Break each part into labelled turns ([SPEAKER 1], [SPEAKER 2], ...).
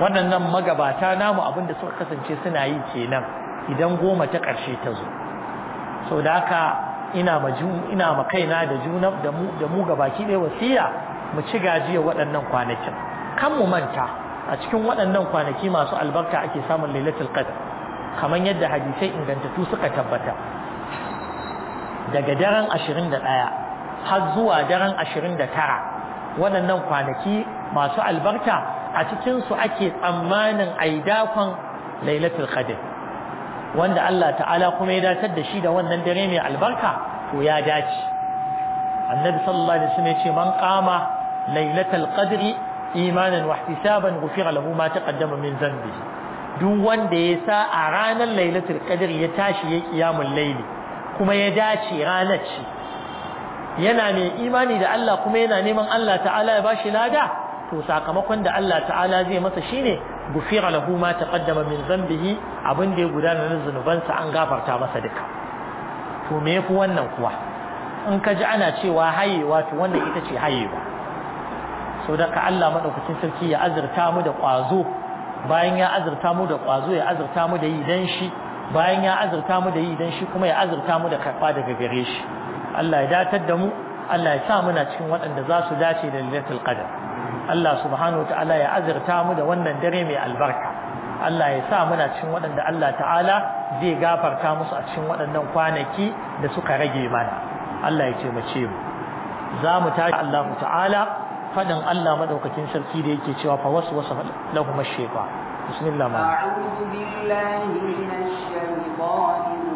[SPEAKER 1] waɗannan magabata namu abinda suka kasance suna yi kenan idan goma ta ƙarshe ta zo so da haka ina ma ina ma kaina da juna da mu da mu gabaki ɗaya wasiya mu ci gajiya waɗannan kwanakin kan mu manta a cikin waɗannan kwanaki masu albarka ake samun lailatul qadr kamar yadda hadisai ingantattu suka tabbata daga daren 21 har zuwa daren 29 waɗannan kwanaki masu albarka a cikin su ake tsammanin aidakon lailatul qadr wanda Allah ta'ala kuma ya datar da shi da wannan dare mai albarka to ya dace annabi sallallahu alaihi wasallam ya ce man qama lailatul qadri imanan wa ihtisaban ghufira lahu ma taqaddama min dhanbi duk wanda ya sa a ranar lailatul qadri ya tashi ya kiyamul laili kuma ya dace ranar ce yana mai imani da Allah kuma yana neman Allah ta'ala ya bashi lada to sakamakon da Allah ta'ala zai masa shine gufira lahu ma taqaddama min dhanbihi abin da ya gudana na zunubansa an gafarta masa duka to me yafi wannan kuwa in ka ji ana cewa hayewa to wannan ita ce hayewa so da ka Allah madaukakin sarki ya azurta mu da kwazo bayan ya azurta mu da kwazo ya azurta mu da yi dan shi bayan ya azurta mu da yi dan shi kuma ya azurta mu da karba daga gare shi Allah ya datar da mu Allah ya sa muna cikin waɗanda za su dace da lailatul qadr Allah subhanahu ta'ala ya azurta mu da wannan dare mai albarka Allah ya sa muna cikin waɗanda Allah ta'ala zai gafarta musu a cikin waɗannan kwanaki da suka rage mana Allah ya taimake mu za mu tashi Allah ta'ala fadin Allah madaukakin sarki da yake cewa fa waswasa lahum ash-shaytan bismillah ma
[SPEAKER 2] a'udhu billahi minash shaitanir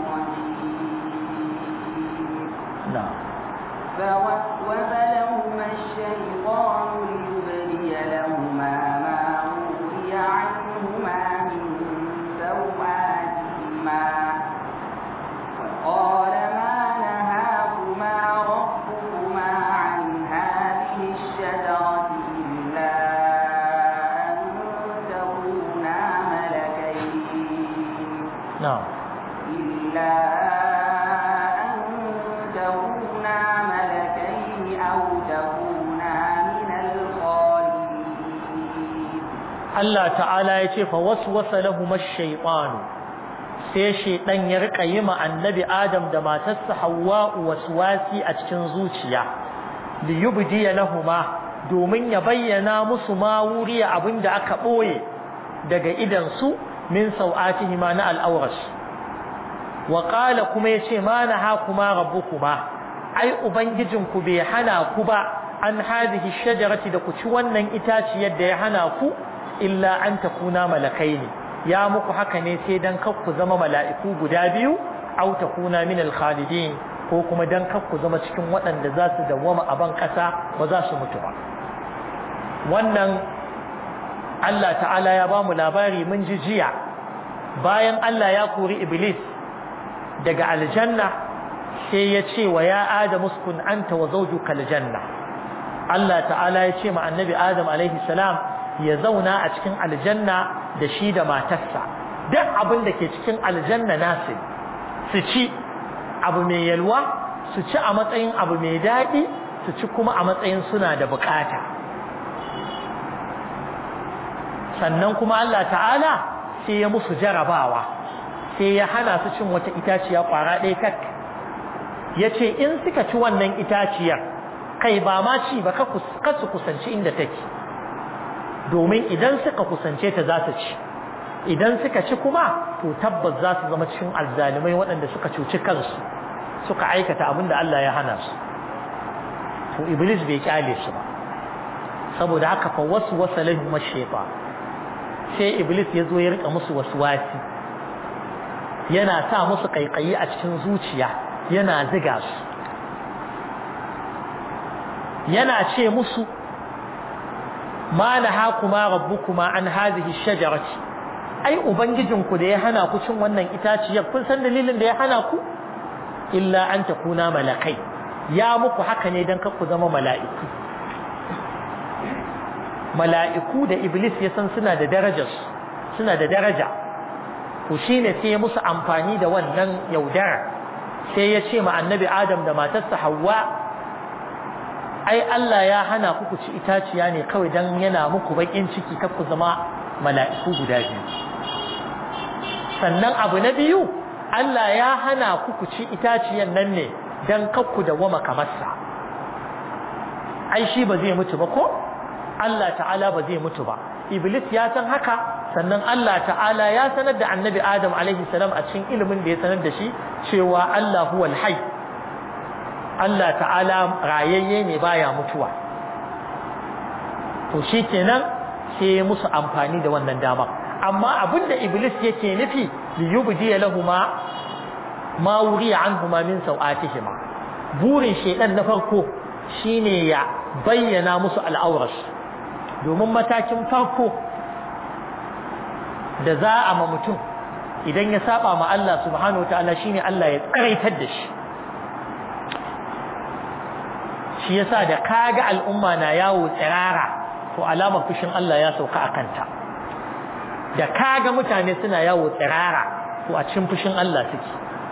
[SPEAKER 2] rajim
[SPEAKER 1] na'am
[SPEAKER 2] فوسوس لهما الشيطان ليبدي لهما ما وري عنهما من سوآتهما وقال ما نهاكما ربكما عن هذه الشجرة إلا أن تكونا ملكين
[SPEAKER 1] na'am
[SPEAKER 2] إلا أن تكونا ملكين أو تكونا من الخالدين
[SPEAKER 1] Allah ta'ala ya ce fa waswasa lahum ash-shaytan sai shaytan ya rika yi ma annabi Adam da matarsa Hawwa waswasi a cikin zuciya li yubdi lahumma domin ya bayyana musu ma wuri abinda aka boye daga idan su min sau'atihima na al-awras wa qala kuma yace ma nahakuma rabbukuma ai ubangijinku bai hana ku ba an hadhihi shajarati da ku ci wannan itaciyar da ya hana ku illa an takuna malakai ne ya muku haka ne sai dan kar ku zama mala'iku guda biyu aw takuna min al-khalidin ko kuma dan kar ku zama cikin waɗanda za su dawwama a ban ƙasa ba za su mutu ba wannan Allah ta'ala ya ba mu labari mun ji jiya bayan Allah ya kori iblis daga aljanna sai ya ce wa ya adamu uskun anta wa zawjuka aljanna Allah ta'ala ya ce ma annabi adam alaihi salam ya zauna a cikin aljanna da shi da matarsa duk abin da ke cikin aljanna nasu su ci abu mai yalwa su ci a matsayin abu mai daɗi su ci kuma a matsayin suna da bukata sannan kuma Allah ta'ala sai ya musu jarabawa sai ya hana su cin wata itaciya kwara ɗaya kak ya ce in suka ci wannan itaciyar kai ba ma ci ba ka su kusanci inda take domin idan suka kusance ta za su ci idan suka ci kuma to tabbas za su zama cikin alzalimai waɗanda suka cuci kansu suka aikata abin da Allah ya hana su to iblis bai kyale su ba saboda haka fa wasu wasa lahum shaytan sai iblis ya zo ya rika musu waswasi yana sa musu kaikayi a cikin zuciya yana ziga su yana ce musu ma nahakuma rabbukuma an hadhihi shajarati ai ubangijinku da ya hana ku cin wannan itaciyar kun san dalilin da ya hana ku illa an takuna malakai ya muku haka ne dan ku zama mala'iku mala'iku da iblis ya san suna da darajar suna da daraja to shine sai ya musu amfani da wannan yaudara sai ya ce ma annabi adam da matarsa Hawwa ai Allah ya hana ku ku ci itaciya ne kawai dan yana muku bakin ciki kar ku zama mala'iku guda biyu sannan abu na biyu Allah ya hana ku ku ci itaciyan nan ne dan kakku da wama kamarsa ai shi ba zai mutu ba ko Allah ta'ala ba zai mutu ba iblis ya san haka sannan Allah ta'ala ya sanar da annabi adam alaihi salam a cikin ilimin da ya sanar da shi cewa Allah huwal hayy Allah ta'ala rayayye ne baya mutuwa to shikenan sai musu amfani da wannan dama amma abinda iblis yake nufi li yubdi lahumma ma wuriya anhuma min sawatihima burin shedan na farko shine ya bayyana musu al'auras domin matakin farko da za a ma mutum idan ya saba ma Allah subhanahu wataala shine Allah ya tsaraitar da shi shi yasa da kaga al'umma na yawo tsirara to alamar fushin Allah ya sauka a kanta da kaga mutane suna yawo tsirara to a cikin fushin Allah suke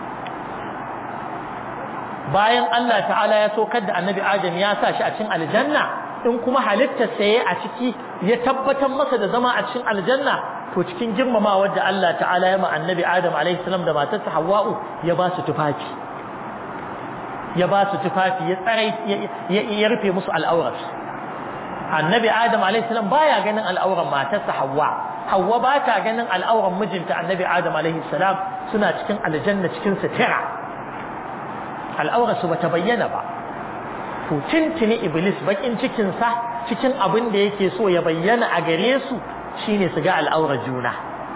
[SPEAKER 1] bayan Allah ta'ala ya saukar da annabi Adam ya sa shi a cikin aljanna in kuma halittar saye a ciki ya tabbatar masa da zama a cikin aljanna to cikin girmamawar da Allah ta'ala ya ma annabi Adam alaihi salam da matarsa Hawwa'u ya ba su tufafi ya ba su tufafi ya tsarai ya rufe musu al'aurar annabi Adam alaihi salam baya ganin al'auran matarsa Hawwa Hawwa ba ta ganin al'auran mijinta annabi Adam alaihi salam suna cikin aljanna cikin sutura al'aurar su bata bayyana ba to tintini iblis bakin cikin sa cikin abin da yake so ya bayyana a gare su shine su ga al'aurar juna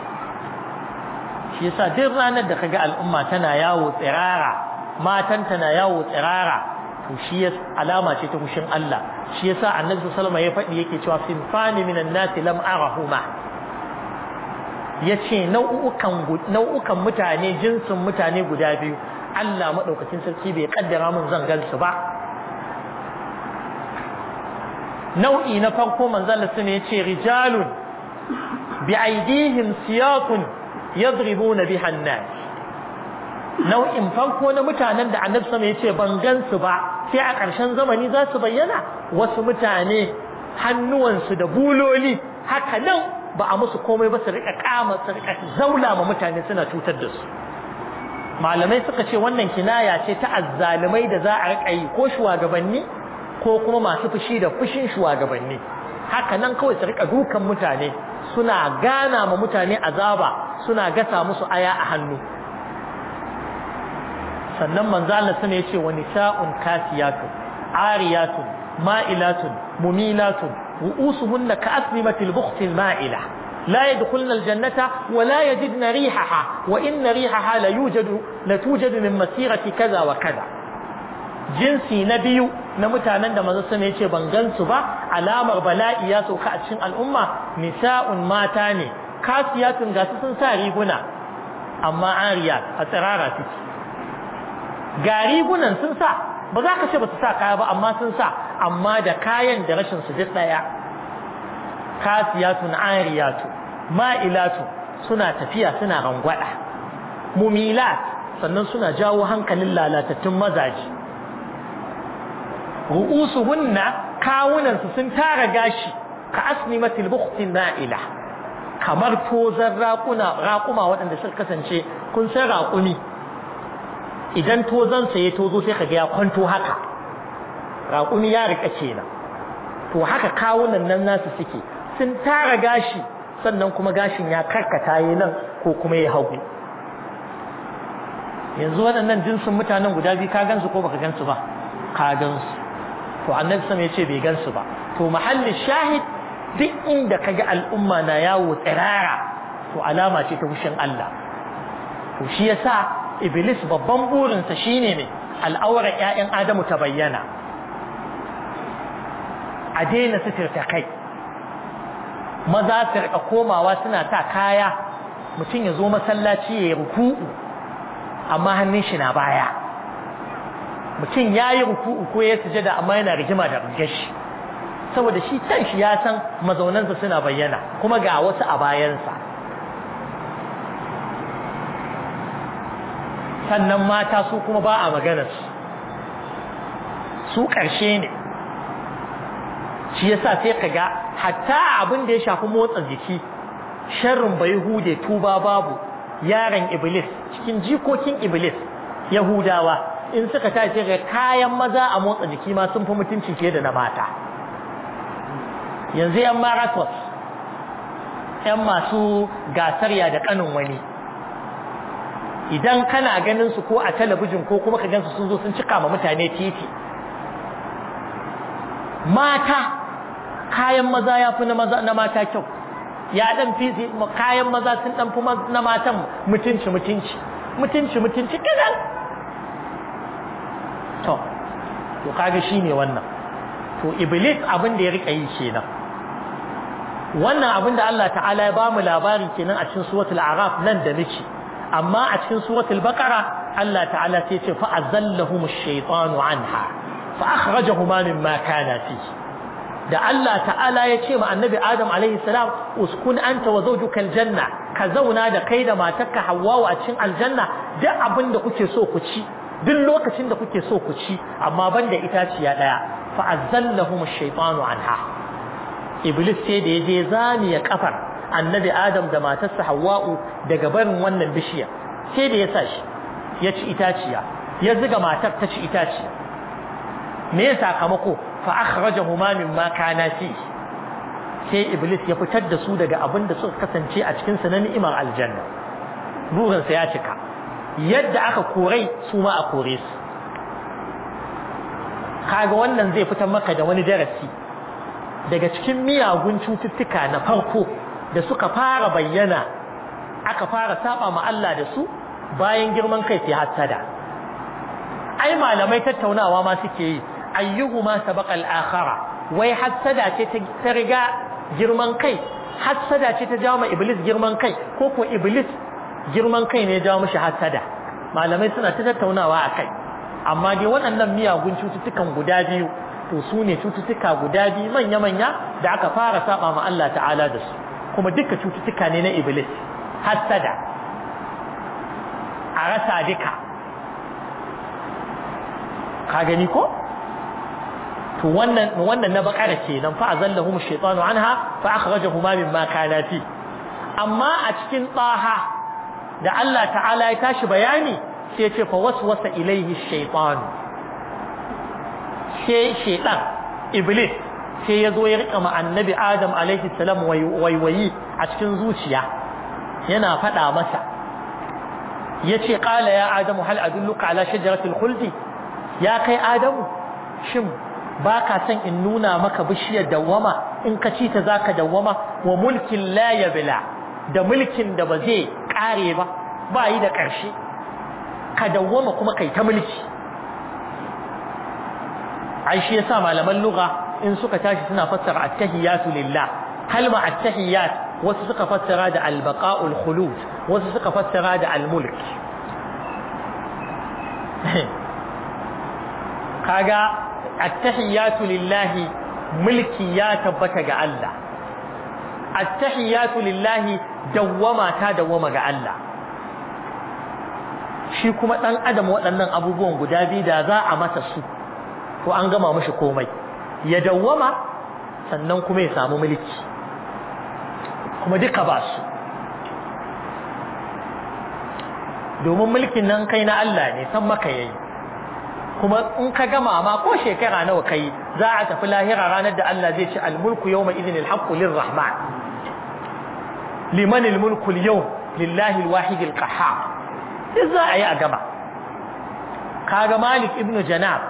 [SPEAKER 1] shi yasa duk ranar da kaga al'umma tana yawo tsirara matan tana yawo tsirara to shi alama ce ta kushin Allah shi yasa annabi sallallahu alaihi wasallam ya faɗi yake cewa sinfani minan nasi lam arahuma yace nau'ukan nau'ukan mutane jinsin mutane guda biyu Allah madaukakin sarki bai kaddara mun zan gansu ba nau'i na farko manzon sun yace rijalun bi aidihim siyaqun yadribuna biha an-nas nau'in farko na mutanen da annabi sama yace ban gansu ba sai a ƙarshen zamani za su bayyana wasu mutane hannuwansu da buloli haka nan ba a musu komai ba su rika kama su rika zaula ma mutane suna cutar da su malamai suka ce wannan kinaya ce ta azzalumai da za a rika yi ko shugabanni ko kuma masu fushi da fushin shugabanni haka nan kawai su rika dukan mutane suna gana ma mutane azaba suna gasa musu aya a hannu sannan manzo Allah sun yace wa nisa'un kasiyatun ariyatun ma'ilatun mumilatun ru'usuhunna ka'asnimatil bukhtil ma'ila لا يدخلن الجنة ولا يجدن ريحها وإن ريحها ليوجد لتوجد من مسيرة كذا وكذا jinsi na biyu na mutanen da manzo sun yace ban gansu ba alamar bala'i ya sauka a cikin al'umma nisa'un mata ne kasiyatun gasu sun sa riguna amma ariya a tsirara suke ga rigunan sun sa ba za ka ce ba su sa kaya ba amma sun sa amma da kayan da rashin su duk daya kasiyatun ariyatu ma'ilatu suna tafiya suna rangwada mumilat sannan suna jawo hankalin lalatattun mazaji ru'usuhunna kawunan su sun tara gashi ka asnimatil bukhtin na'ila kamar tozan raƙuna raƙuma waɗanda suka kasance kun san raƙumi idan tozan sa ya tozo sai kaga ya kwanto haka raƙumi ya rika kenan to haka kawunan nan nasu suke sun tara gashi sannan kuma gashin ya karkata yi nan ko kuma ya hagu yanzu waɗannan jinsin mutanen guda biyu ka gansu ko baka gansu ba ka gansu to annabi sama ya ce bai gansu ba to mahallin shahid duk inda kaga al'umma na yawo tsirara to alama ce ta fushin Allah to shi yasa iblis babban burinsa shine ne al'aurar ƴaƴan adamu ta bayyana a daina suturta kai maza su rika komawa suna sa kaya mutum ya zo masallaci ya yi ruku'u amma hannun shi na baya mutum ya yi ruku'u ko ya sujada amma yana rigima da gashi saboda shi kan shi ya san mazaunansa suna bayyana kuma ga wasu a bayansa sannan mata su kuma ba a maganarsu su ƙarshe ne shi yasa sai ka ga hatta abin da ya shafi motsa jiki sharrin bai hude tuba babu yaron iblis cikin jikokin iblis yahudawa in suka tashi ga kayan maza a motsa jiki ma sun fi mutunci fiye da na mata yanzu yan marathon yan masu gasarya da kanin wani idan kana ganin su ko a talabijin ko kuma ka gansu sun zo sun cika ma mutane titi mata kayan maza ya fi na mata kyau ya dan fi kayan maza sun dan fi na matan mutunci mutunci mutunci mutunci kidan to to kaga shine wannan to iblis abin da ya rika yi kenan wannan abin da Allah ta'ala ya bamu labari kenan a cikin suratul a'raf nan da nake amma a cikin suratul baqara Allah ta'ala sai ya ce fa azallahum ash-shaytanu anha fa akhrajahuma mimma kana fihi da Allah ta'ala ya ce ma annabi Adam alaihi salam uskun anta wa zawjuka aljanna ka zauna da kai da matarka Hawwa a cikin aljanna duk abin da kuke so ku ci duk lokacin da kuke so ku ci amma banda itaciya daya fa azallahum ash-shaytanu anha iblis sai da yaje zaniya kafar annabi Adam da matarsa Hawwa daga barin wannan bishiya sai da ya sa shi ya ci itaciya ya ziga matar ta ci itaciya me ya sakamako fa akhrajahuma mimma kana fi sai iblis ya fitar da su daga abin da suka kasance a cikin sa na ni'imar aljanna burin sa ya cika yadda aka korai su ma a kore su kaga wannan zai fitar maka da wani darasi daga cikin miyagun cututtuka na farko da suka fara bayyana aka fara saba ma Allah da su bayan girman kai sai hasada ai malamai tattaunawa ma suke yi ayyuhuma sabaqa al-akhara wai hasada ce ta riga girman kai hasada ce ta jawo ma iblis girman kai ko ko iblis girman kai ne ya jawo mishi hasada malamai suna ta tattaunawa akai amma dai waɗannan miyagun cututtukan guda biyu to su ne cututtuka guda biyu manya-manya da aka fara saba ma Allah ta'ala da su kuma duka cututtuka ne na iblis hasada a rasa duka ka gani ko to wannan wannan na bakara kenan fa azallahum ash-shaytanu anha fa akhrajahuma mimma kana fi amma a cikin taha da Allah ta'ala ya tashi bayani sai ya ce fa waswasa ilayhi ash-shaytan sai shaytan iblis sai ya zo ya rika ma annabi adam alaihi salam waiwayi a cikin zuciya yana faɗa masa yace qala ya adamu hal adulluka ala shajaratil khuldi ya kai adamu shin ba ka son in nuna maka bishiyar dawwama in ka ci ta zaka dawwama wa mulkin la yabla da mulkin da ba zai kare ba ba yi da ƙarshe ka dawwama kuma kai ta mulki ai shi yasa malaman lugha in suka tashi suna fassara at-tahiyatu lillah kalma at-tahiyat wasu suka fassara da al-baqa'ul khulud wasu suka fassara da al-mulk kaga attahiyatu lillahi mulki ya tabbata ga Allah attahiyatu lillahi dawwama ta dawwama ga Allah shi kuma dan adam waɗannan abubuwan guda biyu da za a masa su to an gama mishi komai ya dawwama sannan kuma ya samu mulki kuma duka ba su domin mulkin nan kai na Allah ne san maka yayi kuma in ka gama ma ko shekara nawa kai za a tafi lahira ranar da Allah zai ci almulku yawma idhin alhaqqu lirrahman liman almulku alyawm lillahi alwahid alqahhar sai za a yi a gaba kaga malik ibn janab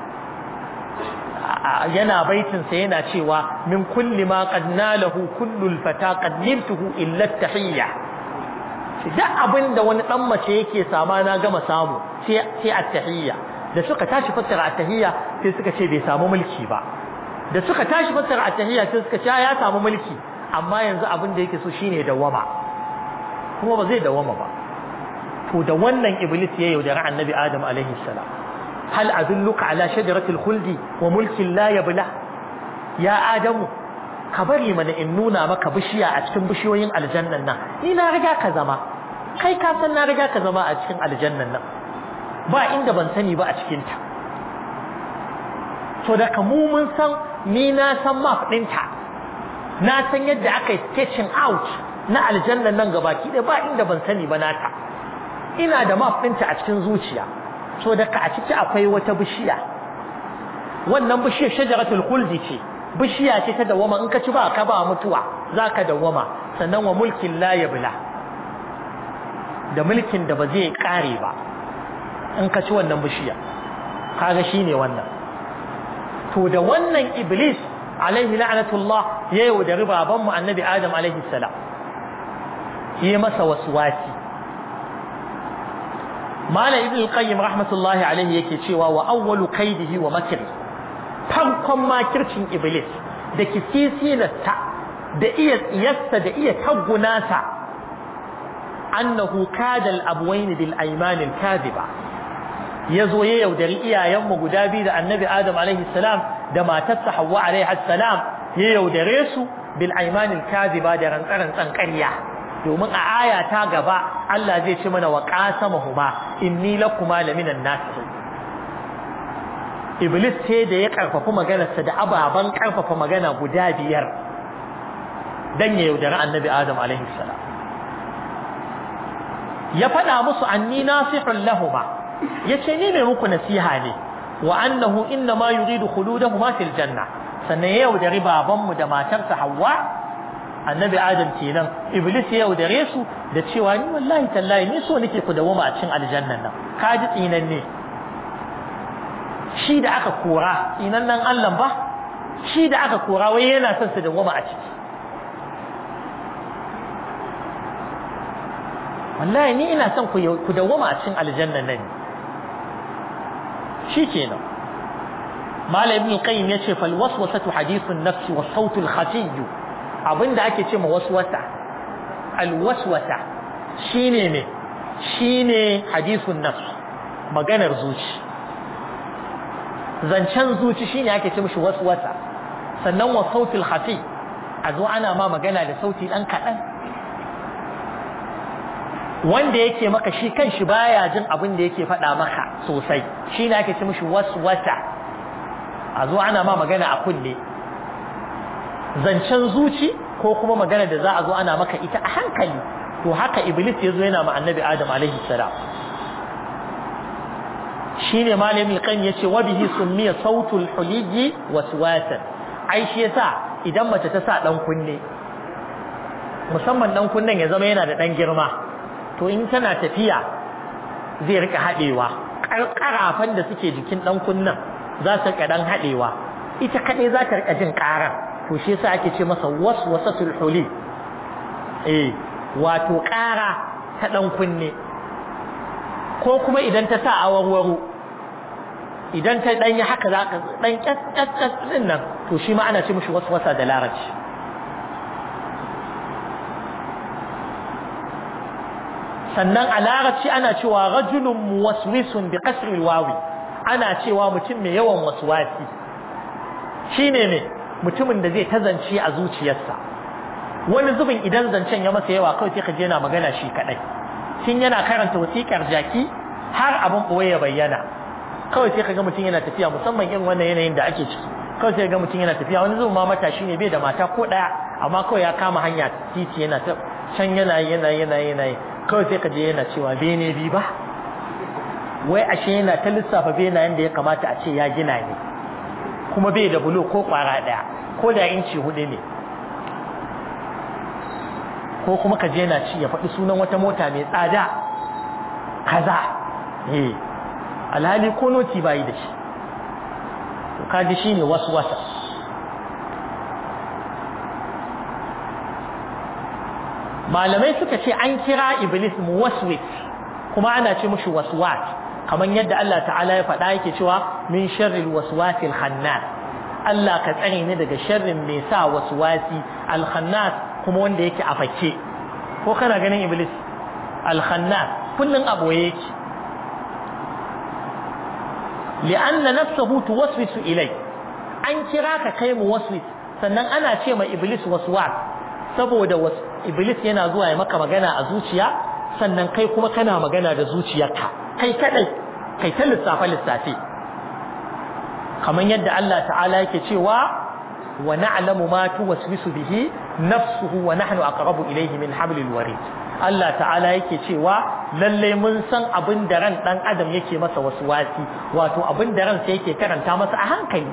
[SPEAKER 1] yana baitin sa yana cewa min kulli ma qad nalahu kullu alfata qad nibtuhu illa at-tahiyya duk abinda wani dan mace yake sama na gama samu sai sai at-tahiyya da suka tashi fassara at-tahiyya sai suka ce bai samu mulki ba da suka tashi fassara at-tahiyya sai suka ce ya samu mulki amma yanzu abin da yake so shine dawama kuma ba zai dawama ba to da wannan iblis ya yaudara annabi adam alaihi salam hal adulluka ala shajaratil khuldi wa mulkin la yabla ya adamu ka bari mana in nuna maka bishiya a cikin bishiyoyin aljannan nan ni na riga ka zama kai ka san na riga ka zama a cikin aljannan nan ba inda ban sani ba a cikinta to da mu mun san ni na san map ɗinta na san yadda aka yi sketching out na aljannan nan gabaki ɗaya ba inda ban sani ba nata ina da map ɗinta a cikin zuciya so da ka a ciki akwai wata bishiya wannan bishiyar shajaratul khuldi ce bishiya ce ta dawama in ka ci ba ka ba mutuwa zaka dawama sannan wa mulkin la yabla da mulkin da ba zai kare ba in ka ci wannan bishiya kaga shine wannan to da wannan iblis alaihi la'natullah ya yaudari babanmu annabi adam alaihi salam yi masa waswasi mala ibn al-qayyim rahmatullahi alaihi yake cewa wa awwalu kaidihi wa makri farkon makircin iblis da kisisilarsa da iya tsiyarsa da iya taggunasa annahu kada al-abwayn bil ayman al-kadhiba yazo ya yaudari iyayenmu guda biyu da annabi adam alaihi salam da matarsa Hawwa alaiha salam ya yaudare su bil aymanil kadhiba da rantsaran ƙarya domin a aya ta gaba Allah zai ce mana wa qasamahuma inni lakuma laminan nasihin Iblis ce da ya karfafa maganarsa da ababan karfafa magana guda biyar dan ya yaudari annabi Adam alaihi salam ya faɗa musu anni nasihun lahuma yace ni mai muku nasiha ne wa annahu inna ma yuridu khuludahuma fil janna sannan ya yaudari babanmu da matarsa Hawwa annabi Adam kenan iblis ya yaudare su da cewa ni wallahi tallahi ni so nake ku dawoma a cikin aljannan nan ka ji tsinan ne shi da aka kora tsinan nan Allah ba shi da aka kora wai yana son su dawoma a ciki wallahi ni ina son ku dawoma a cikin aljannan nan shi kenan Malam Ibn Qayyim yace fal waswasatu hadithun nafsi wa sautul khafiy abinda ake ce ma waswasa al waswasa shine me shine hadithun nafs maganar zuci zancen zuci shine ake ce mishi waswasa sannan wa sautul khafiy a zo ana ma magana da sauti dan kadan wanda yake maka shi kanshi baya jin abin da yake faɗa maka sosai shine ake ce mishi waswasa a zo ana ma magana a kunne zancen zuci ko kuma magana da za a zo ana maka ita a hankali to haka iblis ya zo yana ma annabi adam alaihi salam shine malamin kan yace wa bihi summiya sautul huliji waswasan ai shi yasa idan mace ta sa dan kunne musamman dan kunnen ya zama yana da dan girma to in tana tafiya zai rika hadewa karafan da suke jikin dan kunnen za su rika dan hadewa ita kadai za ta rika jin karar to shi yasa ake ce masa waswasatul huli eh wato kara ta dan kunne ko kuma idan ta sa awarwaro idan ta dan yi haka za ka dan kyakkyakkyas din nan to shi ma ana ce mishi waswasa da larabci sannan a larabci ana cewa rajulun muwaswisun bi kasri wawi ana cewa mutum mai yawan waswasi shine ne mutumin da zai tazance a zuciyarsa wani zubin idan zancen ya masa yawa kawai sai ka je yana magana shi kadai tun yana karanta wasiƙar jaki har abin boye ya bayyana kawai sai ka ga mutum yana tafiya musamman irin wannan yanayin da ake ciki kawai sai ga mutum yana tafiya wani zubin ma matashi ne bai da mata ko daya amma kawai ya kama hanya titi yana ta can yana yana yana yana kawai sai ka je yana cewa bene bi ba wai ashe yana ta lissafa benayen da ya kamata a ce ya gina ne kuma bai da bulo ko kwara daya ko da inci hudu ne ko kuma ka je yana ci ya faɗi sunan wata mota mai tsada kaza eh alhali ko noti bayi da shi to kaji shine wasu wasa malamai suka ce an kira iblis muwaswis kuma ana ce mushi waswas kamar yadda Allah ta'ala ya faɗa yake cewa min sharril waswasil khannas Allah ka tsare ni daga sharrin mai sa waswasi al khannas kuma wanda yake a fake ko kana ganin iblis al khannas kullun aboye yake li'anna nafsuhu tuwaswisu ilai an kira ka kai muwaswis sannan ana ce ma iblis waswas saboda iblis yana zuwa ya maka magana a zuciya sannan kai kuma kana magana da zuciyarka kai kadai kai ta lissafa lissafi kamar yadda Allah ta'ala yake cewa wa na'lamu ma tuwaswisu bihi nafsuhu wa nahnu aqrabu ilayhi min hablil warid Allah ta'ala yake cewa lalle mun san abin da ran dan adam yake masa wasu wasi wato abin da ransa yake karanta masa a hankali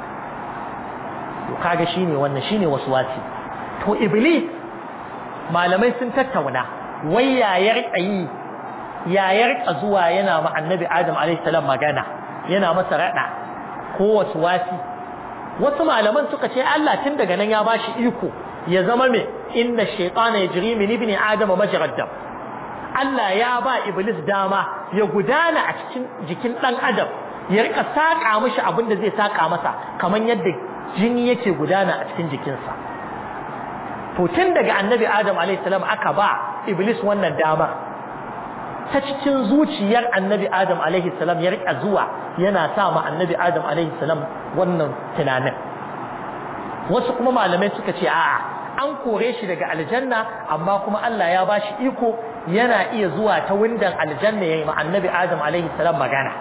[SPEAKER 1] to kaga shine wannan shine wasu wasi to iblis malamai sun tattauna wai yayar ayi yayar zuwa yana ma annabi adam alaihi salam magana yana masa rada ko wasu wasi wasu malaman suka ce Allah tun daga nan ya bashi iko ya zama me inna shaytana yajri min ibni adam majrad dam Allah ya ba iblis dama ya gudana a cikin jikin dan adam ya rika saka mishi abin da zai saka masa kaman yadda jini yake gudana a cikin jikinsa to tun daga annabi adam alayhi salam aka ba iblis wannan dama ta cikin zuciyar annabi adam alaihi salam ya rika zuwa yana sa ma annabi adam alaihi salam wannan tunanin wasu kuma malamai suka ce a'a an kore shi daga aljanna amma kuma Allah ya bashi iko yana iya zuwa ta windan aljanna yayi ma annabi adam alaihi salam magana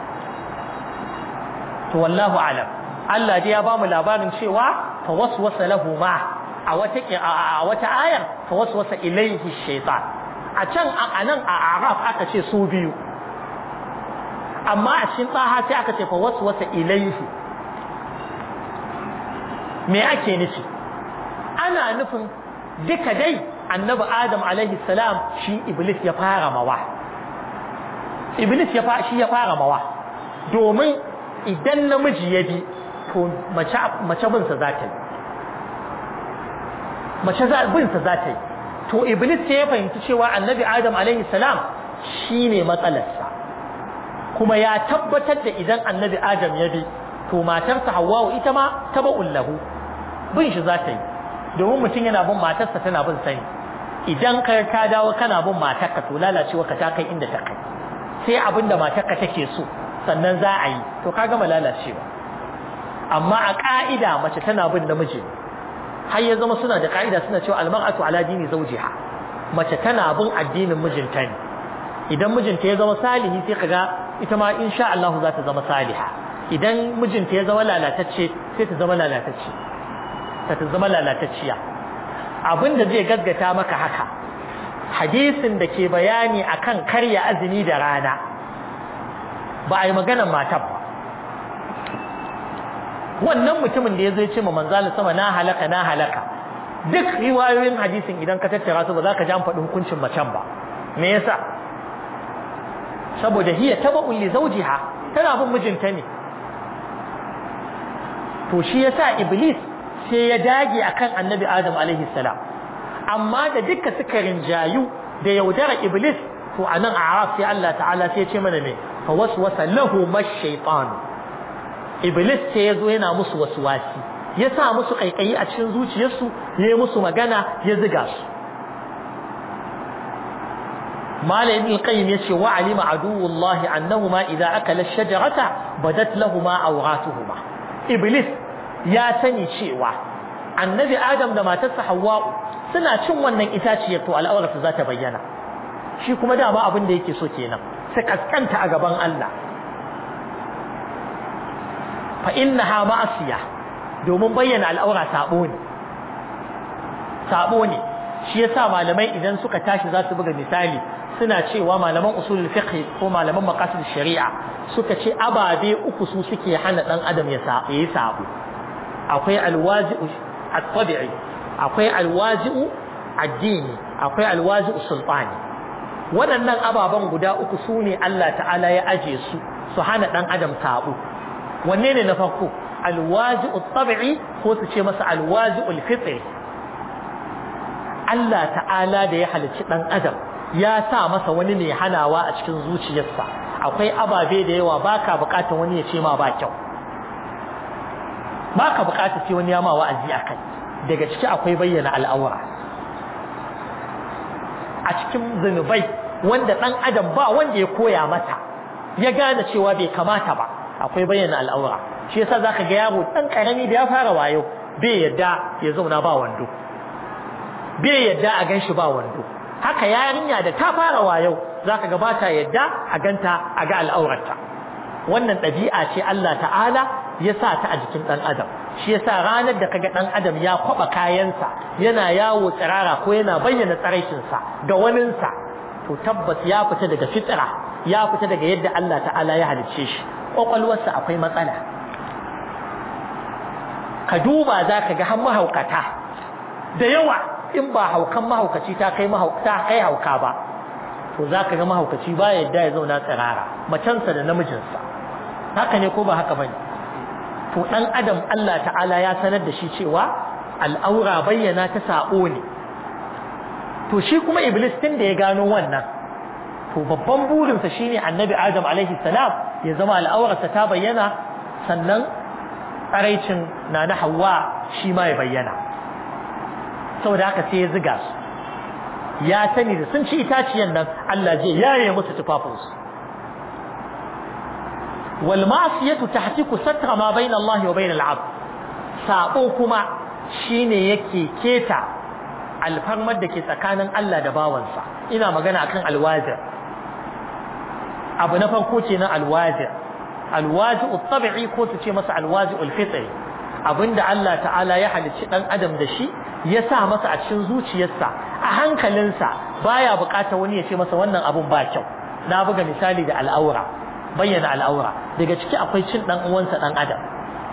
[SPEAKER 1] to wallahu alam Allah dai ya ba mu labarin cewa fa waswasa lahu ma a wata a wata ayar fa waswasa ilayhi shaytan a can a nan a araf aka ce su biyu amma a cikin tsaha sai aka ce fa wasu wasa ilaihi me ake nufi ana nufin duka dai annabi adam alaihi salam shi iblis ya fara mawa iblis ya shi ya fara mawa domin idan namiji ya bi to mace binsa za ta yi mace binsa za ta yi to iblis sai ya fahimci cewa annabi adam alaihi salam shine matsalarsa kuma ya tabbatar da idan annabi adam ya bi to matarsa hawwa'u ita ma taba'un lahu bin shi za ta yi domin mutum yana bin matarsa tana bin sani idan ka ka dawo kana bin matarka to lalacewa ka ta kai inda ta kai sai abin da matarka take so sannan za a yi to ka gama lalacewa amma a ka'ida mace tana bin namiji har ya zama suna da ka'ida suna cewa almar'atu ala dini zawjiha mace tana bin addinin mijinta ne idan mijinta ya zama salihi sai kaga ita ma insha Allah za ta zama saliha idan mijinta ya zama lalatacce sai ta zama lalatacce ta ta zama lalatacciya abin da zai gaggata maka haka hadisin da ke bayani akan karya azumi da rana ba a yi maganar matar ba wannan mutumin da ya zo ya ce ma manzala sama na halaka na halaka duk riwayoyin hadisin idan ka tattara su ba za ka ji an faɗi hukuncin macen ba me yasa saboda hiya taba'un li zawjiha tana bin mijinta ne to shi yasa iblis sai ya dage akan annabi adam alaihi salam amma da duka suka rinjayu da yaudara iblis to anan a araf sai Allah ta'ala sai ya ce mana me fa waswasa lahu mash-shaytan iblis sai ya zo yana musu wasi ya sa musu kaikayi a cikin zuciyarsu ya yi musu magana ya ziga su mala ibn qayyim yace wa alima aduwullahi annahuma idza akala ash-shajarata badat lahumu awratuhuma iblis ya sani cewa annabi adam da matarsa hawwa suna cin wannan itaciyar to al'aurarsa za ta bayyana shi kuma dama abin da yake so kenan sai kaskanta a gaban Allah fa innaha ma'asiya domin bayyana al'aura sabo ne sabo ne shi yasa malamai idan suka tashi za su buga misali suna cewa malaman usulul fiqh ko malaman maqasid shari'a suka ce ababe uku su suke hana dan adam ya sabo yi sabo akwai alwazi'u at-tabi'i akwai alwazi'u addini akwai alwazi'u sultani waɗannan ababen guda uku su ne Allah ta'ala ya aje su su hana dan adam sabo wanne ne na farko alwazi'u at-tabi'i ko su ce masa alwazi'ul fitri Allah ta'ala da ya halicci dan adam ya sa masa wani mai hanawa a cikin zuciyarsa akwai ababe da yawa baka bukatar wani ya ce ma ba kyau baka bukatar sai wani ya ma wa'azi akai daga ciki akwai bayyana al'aura a cikin zunubai wanda dan adam ba wanda ya koya mata ya gane cewa bai kamata ba akwai bayyana al'aura shi yasa zaka ga yaro dan karami da ya fara wayo bai yadda ya zauna ba wando bai yadda a ganshi ba wando haka yarinya da ta fara wayo zaka ga bata yadda a ganta a ga al'aurarta wannan ɗabi'a ce Allah ta'ala ya sa ta a jikin dan adam shi yasa ranar da kaga dan adam ya kwaba kayansa yana yawo tsirara ko yana bayyana tsaraicinsa ga waninsa to tabbas ya fita daga fitra ya fita daga yadda Allah ta'ala ya halicce shi kwakwalwarsa akwai matsala ka duba za ka ga har mahaukata da yawa in ba haukan mahaukaci ta kai ta kai hauka ba to za ka ga mahaukaci ba yadda ya zauna tsirara macensa da namijinsa haka ne ko ba haka bane to dan adam Allah ta'ala ya sanar da shi cewa al'aura bayyana ta sabo ne to shi kuma iblis tun da ya gano wannan to babban burinsa shine annabi adam alaihi salam ya zama al'aurarsa ta bayyana sannan tsaraicin na na hawa shi ma ya bayyana saboda haka sai ya ziga su ya sani da sun ci itaciyan nan Allah zai yaye musu tufafinsu wal ma'siyatu tahtiku satra ma bayna Allah wa bayna al-'abd sabo kuma shine yake keta alfarmar da ke tsakanin Allah da bawansa ina magana akan alwazir abu na farko kenan alwazir alwazi tabi'i ko su ce masa alwazi ulfitri abinda Allah ta'ala ya halicci dan adam da shi ya sa masa a cikin zuciyarsa a hankalinsa baya bukatar wani ya ce masa wannan abun ba kyau na buga misali da al'aura bayyana al'aura daga ciki akwai cin dan uwansa dan adam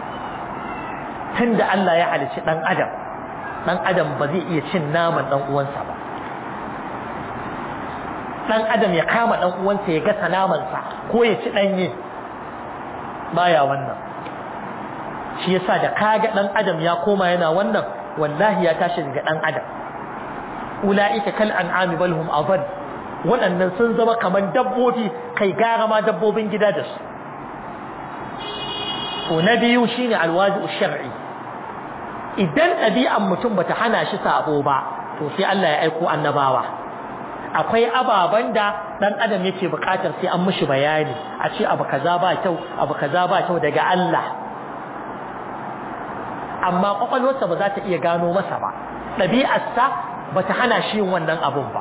[SPEAKER 1] tunda Allah ya halicci dan adam dan adam ba zai iya cin naman dan uwansa ba dan adam ya kama dan uwansa ya gasa namansa ko ya ci danye baya wannan shi yasa da kaga dan adam ya koma yana wannan wallahi ya tashi daga dan adam ulaika kal an'ami bal hum adad waɗannan sun zama kaman dabbobi kai gara ma dabbobin gida da su to na biyu shine alwazi shar'i idan ɗabi'an mutum bata hana shi sabo ba to sai Allah ya aiko annabawa akwai ababen da dan adam yake bukatar sai an mishi bayani a ce abu kaza ba kyau abu kaza ba kyau daga Allah amma kwakwalwarsa ba za ta iya gano masa ba ɗabi'arsa ba ta hana shi yin wannan abun ba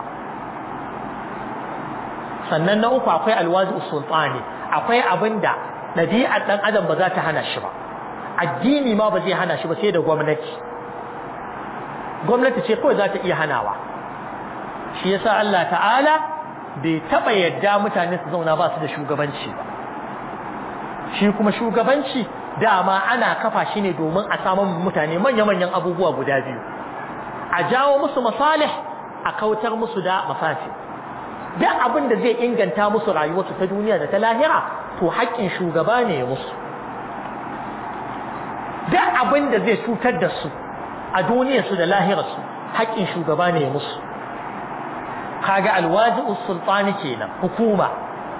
[SPEAKER 1] sannan na uku akwai alwazi sultani akwai abin da ɗabi'ar ɗan adam ba za ta hana shi ba addini ma ba zai hana shi ba sai da gwamnati gwamnati ce kawai za ta iya hanawa shi yasa Allah ta'ala bai taba yadda mutane su zauna ba su da shugabanci ba shi kuma shugabanci dama ana kafa shi ne domin a samun mutane manya-manyan abubuwa guda biyu a jawo musu masalih a kautar musu da mafafi duk abin da zai inganta musu rayuwarsu ta duniya da ta lahira to haƙƙin shugaba ne ya musu duk abin da zai cutar da su a duniyarsu da lahirarsu haƙƙin shugaba ne ya musu kaga alwaji'us sultani kenan hukuma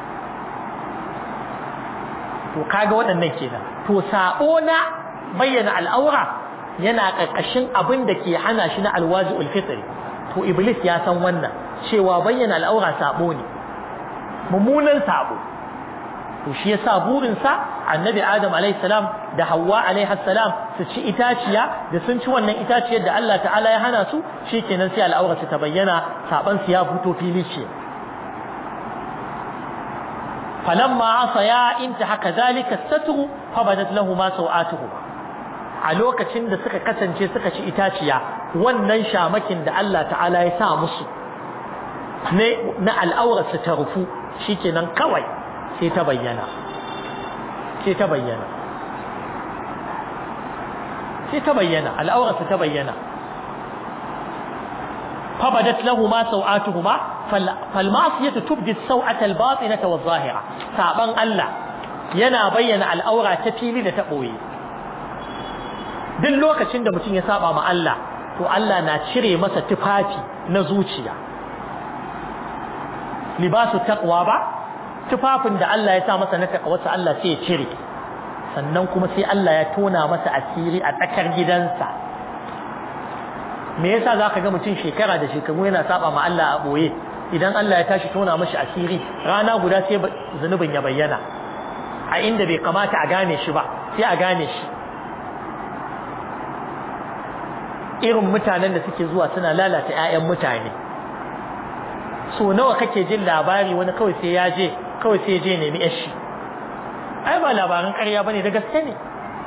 [SPEAKER 1] to kaga waɗannan kenan to sabo na bayyana al'aura yana ƙarƙashin abin da ke hana shi na alwaji'ul fitri to iblis ya san wannan cewa bayyana al'aura sabo ne mummunan sabo to shi yasa burin sa annabi adam alayhi salam da Hauwa alayhi salam su ci itaciya da sun ci wannan itaciyar da Allah ta'ala ya hana su shikenan sai al'aura ta bayyana saban su ya fito fili ce falamma asaya intaha kadhalika satru fabadat lahumu sawatuhuma a lokacin da suka kasance suka ci itaciya wannan shamakin da Allah ta'ala ya sa musu ne na al'aura su ta rufu shikenan kawai sai ta bayyana sai ta bayyana sai ta bayyana al'aurarsa ta bayyana fabadat lahuma sau'atuhuma fal ma'siyatu tubdi as-sau'ata al-batinata wadh-dhahira saban Allah yana bayyana al'aura ta fili da ta boye duk lokacin da mutum ya saba ma Allah to Allah na cire masa tufafi na zuciya libasu taqwa ba tufafin da Allah ya sa masa na takawarsa Allah sai ya cire sannan kuma sai Allah ya tona masa asiri a tsakar gidansa me yasa zaka ga mutum shekara da shekaru yana saba ma Allah a boye idan Allah ya tashi tona mashi asiri rana guda sai zunubin ya bayyana a inda bai kamata a gane shi ba sai a gane shi irin mutanen da suke zuwa suna lalata 'ya'yan mutane so nawa kake jin labari wani kawai sai ya je kawai sai je nemi yashi ai ba labaran ƙarya bane da gaske ne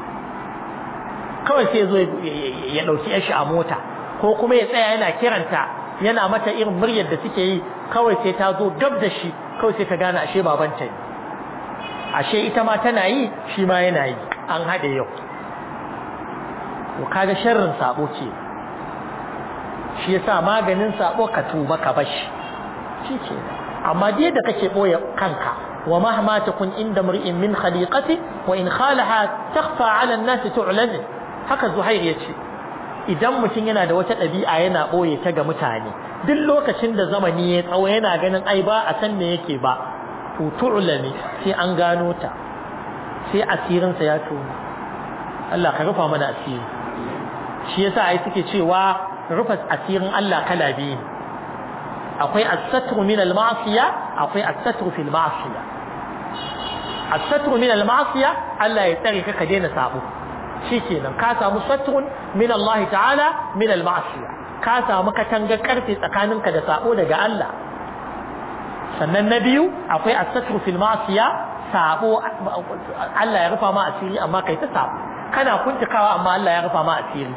[SPEAKER 1] kawai sai zo ya dauki yashi a mota ko kuma ya tsaya yana kiranta yana mata irin muryar da suke yi kawai sai ta zo gab da shi kawai sai ka gane ashe babanta ne ashe ita ma tana yi shi ma yana yi an haɗe yau to kaga sharrin sabo ce shi yasa maganin sabo ka tuba ka bashi shi ce amma dai da kake boye kanka wa mahma takun inda mur'in min khaliqati wa in khalaha takhfa 'ala an-nas tu'lan haka zuhair yace idan mutum yana da wata ɗabi'a yana boye ta ga mutane duk lokacin da zamani ya tsawo yana ganin ai ba a san me yake ba to tu'lani sai an gano ta sai asirin sa ya tono Allah ka rufa mana asiri shi yasa ai suke cewa rufa asirin Allah kala biyu ne akwai as-satru min al-ma'siya akwai as-satru fil ma'siya as-satru min al-ma'siya Allah ya tsare ka ka daina sabo shikenan ka samu satrun min Allah ta'ala min al-ma'siya ka samu katanga karfe tsakaninka da sabo daga Allah sannan na biyu akwai as-satru fil ma'siya sabo Allah ya rufa ma asiri amma kai ta sabo kana kuntakawa amma Allah ya rufa ma asiri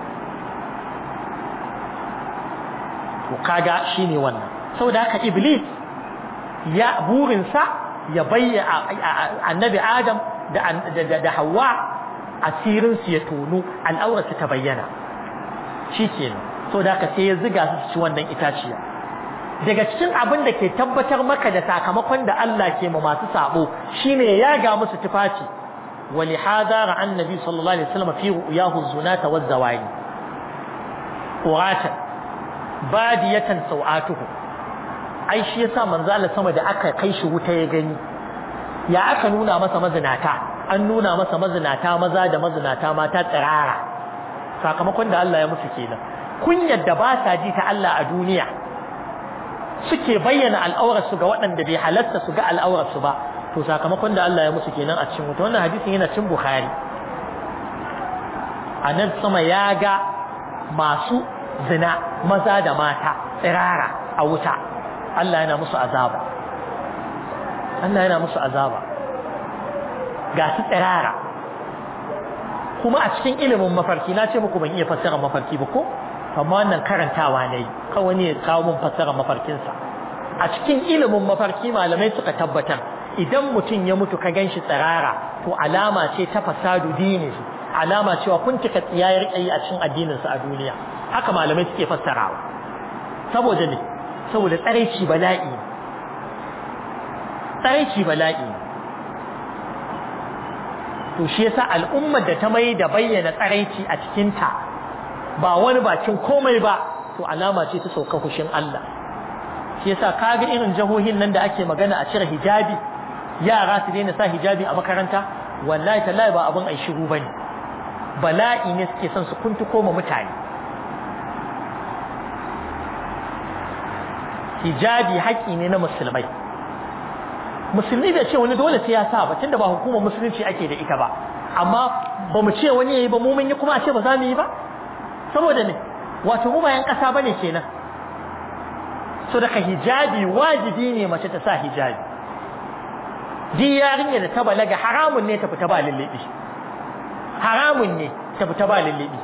[SPEAKER 1] to kaga shine wannan saboda haka iblis ya burinsa ya bayyana annabi adam da da hawa asirin su ya tono al'aurarsa ta bayyana shikenan saboda haka sai ya ziga su ci wannan itaciya daga cikin abin da ke tabbatar maka da sakamakon da Allah ke ma masu sabo shine ya ga musu tufafi ولهذا رأى النبي صلى الله عليه وسلم في رؤياه الزناة والزواني قراتا badiyatan sau'atuhu ai shi yasa manzo Allah sama da aka kai shi wuta ya gani ya aka nuna masa mazinata an nuna masa mazinata maza da mazinata mata tsirara sakamakon da Allah ya musu kenan kunyar da ba sa ji ta Allah a duniya suke bayyana al'aurar su ga waɗanda bai halatta su ga al'aurar su ba to sakamakon da Allah ya musu kenan a cikin wuta wannan hadisin yana cin Bukhari annabi sama ya ga masu zina maza da mata tsirara a wuta Allah yana musu azaba Allah yana musu azaba ga su tsirara kuma a cikin ilimin mafarki na ce muku ban iya fassara mafarki ba ko amma wannan karantawa ne kawai ne kawo mun fassara mafarkinsa a cikin ilimin mafarki malamai suka tabbatar idan mutum ya mutu ka ganshi tsirara to alama ce ta fasadu dini alama cewa kun cika tsiyayar kai a cikin addininsa a duniya haka malamai suke fassarawa saboda ne saboda tsaraici bala'i tsaraici bala'i to shi yasa al'ummar da ta mai da bayyana tsaraici a cikinta ba wani bakin komai ba to alama ce ta sauka hushin Allah shi yasa kaga irin jahohin nan da ake magana a cire hijabi yara su daina sa hijabi a makaranta wallahi tallahi ba abin ai shiru bane bala'i ne suke son su kuntuko ma mutane hijabi haƙƙi ne na musulmai musulmi bai ce wani dole sai ya sa ba tunda ba hukumar musulunci ake da ita ba amma ba mu ce wani yayi ba mu mun yi kuma a ce ba za mu yi ba saboda ne wato mu bayan ƙasa bane kenan so daga hijabi wajibi ne mace ta sa hijabi di yarinya da ta balaga haramun ne ta fita ba lullubi haramun ne ta fita ba lullubi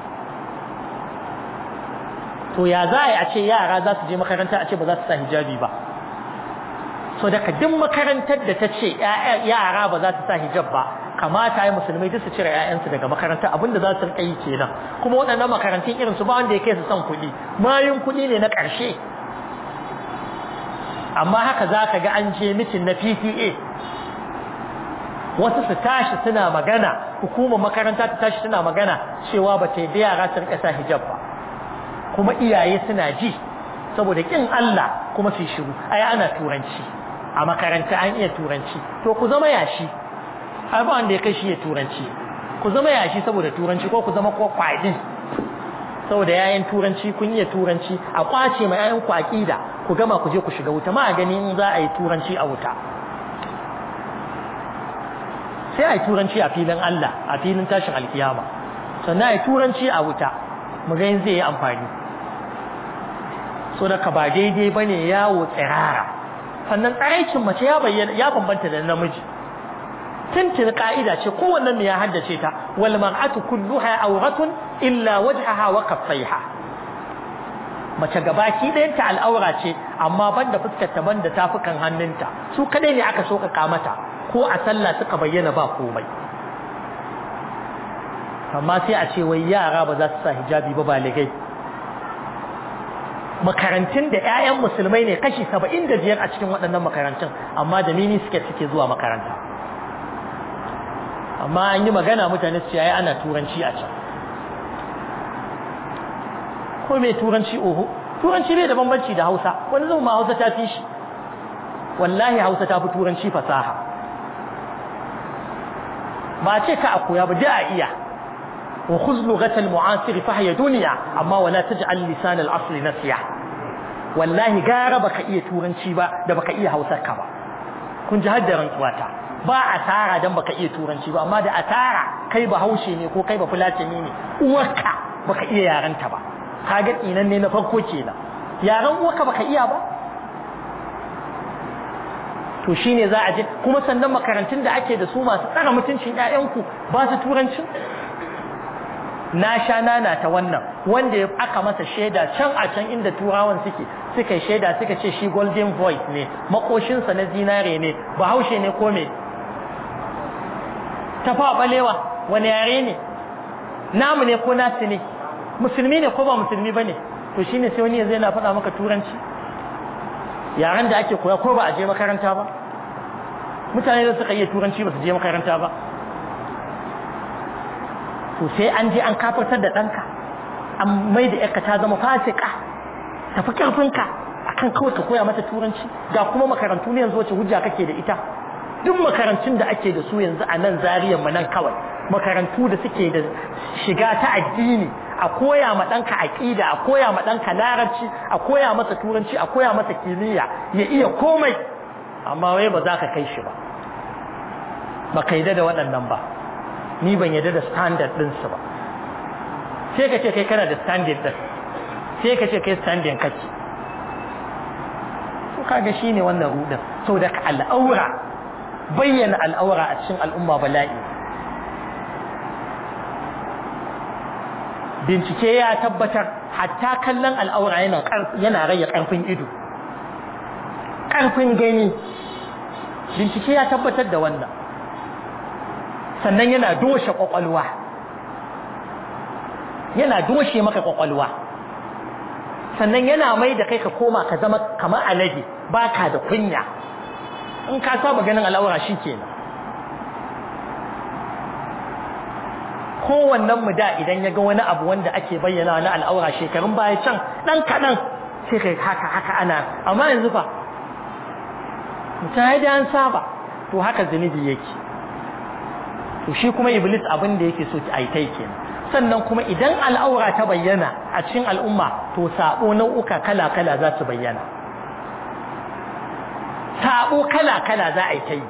[SPEAKER 1] to ya za a ce yara za su je makaranta a ce ba za su sa hijabi ba so daga duk makarantar da ta ce yara ba za su sa hijab ba kamata ya musulmai duk su cire 'ya'yansu daga makaranta abinda za su rika yi kenan kuma waɗannan makarantun irin su ba wanda ya kai su son kuɗi mayun kuɗi ne na ƙarshe amma haka za ka ga an je mitin na PTA wasu su tashi suna magana hukumar makaranta ta tashi suna magana cewa ba ta yi da yara su rika sa hijab ba kuma iyaye suna ji saboda kin Allah kuma su shiru ai ana turanci a makaranta an iya turanci to ku zama yashi ai ba wanda ya kai shi ya turanci ku zama yashi saboda turanci ko ku zama ko kwaɗin saboda yayin turanci kun iya turanci a kwace ma yayin ku aqida ku gama ku je ku shiga wuta ma gani in za a yi turanci a wuta sai a yi turanci a filin Allah a filin tashin alkiyama sannan a yi turanci a wuta mu ga zai yi amfani so da ka ba daidai bane yawo tsirara sannan tsaraicin mace ya bayyana ya bambanta da namiji tuntun ka'ida ce kowannen ya haddace ta wal mar'atu kulluha awratun illa wajhaha wa kaffaiha mace gabaki ɗayan ta al'aura ce amma banda fuskar ta banda tafukan hannunta su kadai ne aka so ka mata ko a sallah suka bayyana ba komai amma sai a ce wai yara ba za su sa hijabi ba baligai makarantun da 'ya'yan musulmai ne kashi saba'in da biyar a cikin waɗannan makarantun amma da mini suke suke zuwa makaranta amma an yi magana mutane su yayi ana turanci a can ko mai turanci oho turanci bai da bambanci da hausa wani zama hausa ta fi shi wallahi hausa ta fi turanci fasaha ba ce ka a koya ba da a iya wa khuz lughatal mu'asir fa hiya dunya amma wala taj'al lisan al-asl nasiya wallahi gara baka iya turanci ba da baka iya hausar ka ba kun ji haddaran tsuwata ba asara dan baka iya turanci ba amma da asara kai ba haushe ne ko kai ba fulatani ne uwarka baka iya yaranta ba kaga tsinan ne na farko kenan yaran uwarka baka iya ba to shine za a je kuma sannan makarantun da ake da su masu tsara mutuncin ƴaƴanku ba su turancin na sha nana ta wannan wanda ya aka masa shaida can a can inda turawan suke suka shaida suka ce shi golden voice ne makoshinsa na zinare ne bahaushe ne ko me tafa balewa wani yare ne namu ne ko nasu ne musulmi ne ko ba musulmi ba ne to shine sai wani yanzu yana faɗa maka turanci yaren da ake koya ko ba a je makaranta ba mutane da suka iya turanci ba su je makaranta ba to sai an je an kafartar da ɗanka an mai da yarka ta zama fasika tafi ƙarfinka akan kawai ka koya mata turanci ga kuma makarantu ne yanzu wacce hujja kake da ita duk makarantun da ake da su yanzu a nan zariyar mu nan kawai makarantu da suke da shiga ta addini a koya ma ɗanka aƙida a koya ma ɗanka larabci a koya masa turanci a koya masa kimiyya ya iya komai amma wai ba za ka kai shi ba ba ka da waɗannan ba ni ban yadda da standard ɗinsu ba sai ka ce kai kana da standard ɗin sai ka ce kai standard kake to kaga shine wannan rudin saboda al'aura bayyana al'aura a cikin al'umma bala'i bincike ya tabbatar hatta kallon al'aura yana yana rage karfin ido karfin gani bincike ya tabbatar da wannan sannan yana doshe kwakwalwa yana doshe maka kwakwalwa sannan yana mai da kai ka koma ka zama kamar alade baka da kunya in ka saba ganin al'aura kenan. kowannen mu da idan ya ga wani abu wanda ake bayyana na al'aura shekarun baya can dan kaɗan sai kai haka haka ana amma yanzu fa mutane da an saba to haka zunubi yake to shi kuma iblis abin da yake so ai tai kenan sannan kuma idan al'aura ta bayyana a cikin al'umma to sabo nau'uka kala kala za su bayyana sabo kala kala za a yi ta yi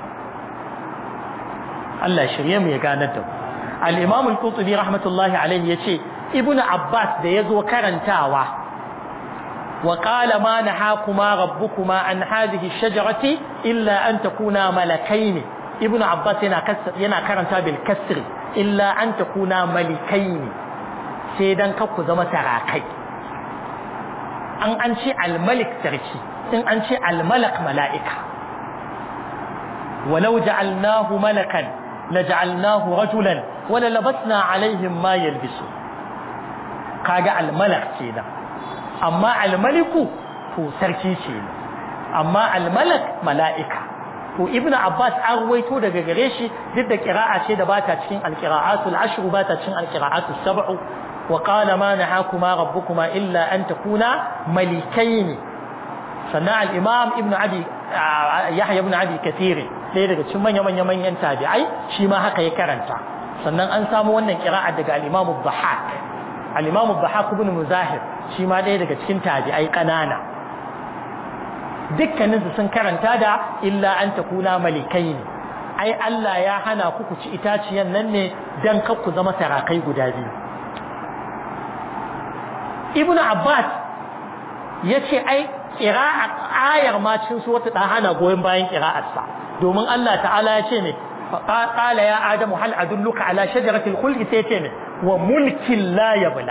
[SPEAKER 1] Allah shirye mu ya ganar da mu al-imam al-qurtubi rahmatullahi alayhi yace ibnu abbas da yazo karantawa wa qala ma nahakuma rabbukuma an hadhihi ash-shajarati illa an takuna malakayn ibnu abbas yana yana karanta bil kasri illa an takuna malikayn sai dan ku zama sarakai an an ce al-malik sarki in an ce al-malak mala'ika walau ja'alnahu malakan لجعلناه رجلا وللبسنا عليهم ما يلبسون kaga almalak kenan amma almaliku to sarki ce amma almalak mala'ika to ibnu abbas an ruwaito daga gare shi duk da qira'a ce da bata cikin alqira'atul ashr bata cikin alqira'atus sab'u wa qala ma nahakuma rabbukuma illa an takuna malikaini sannan al-imam ibnu abi yahya ibn abi kathir ɗaya daga cikin manya manya manyan tabi'ai shi ma haka ya karanta sannan an samu wannan qira'a daga al-imam ad-dhahhak al-imam ad-dhahhak ibn muzahir shi ma ɗaya daga cikin tabi'ai kanana dukkanin su sun karanta da illa an takuna malikaini ai Allah ya hana ku ku ci itaciyan nan ne dan kar ku zama sarakai guda biyu ibnu abbas yace ai qira'a ayar ma cikin suratul hana goyen bayan qira'arsa domin Allah ta'ala ya ce ne qala ya adamu hal adulluka ala shajaratil khuldi sai ce ne wa mulkin la yabla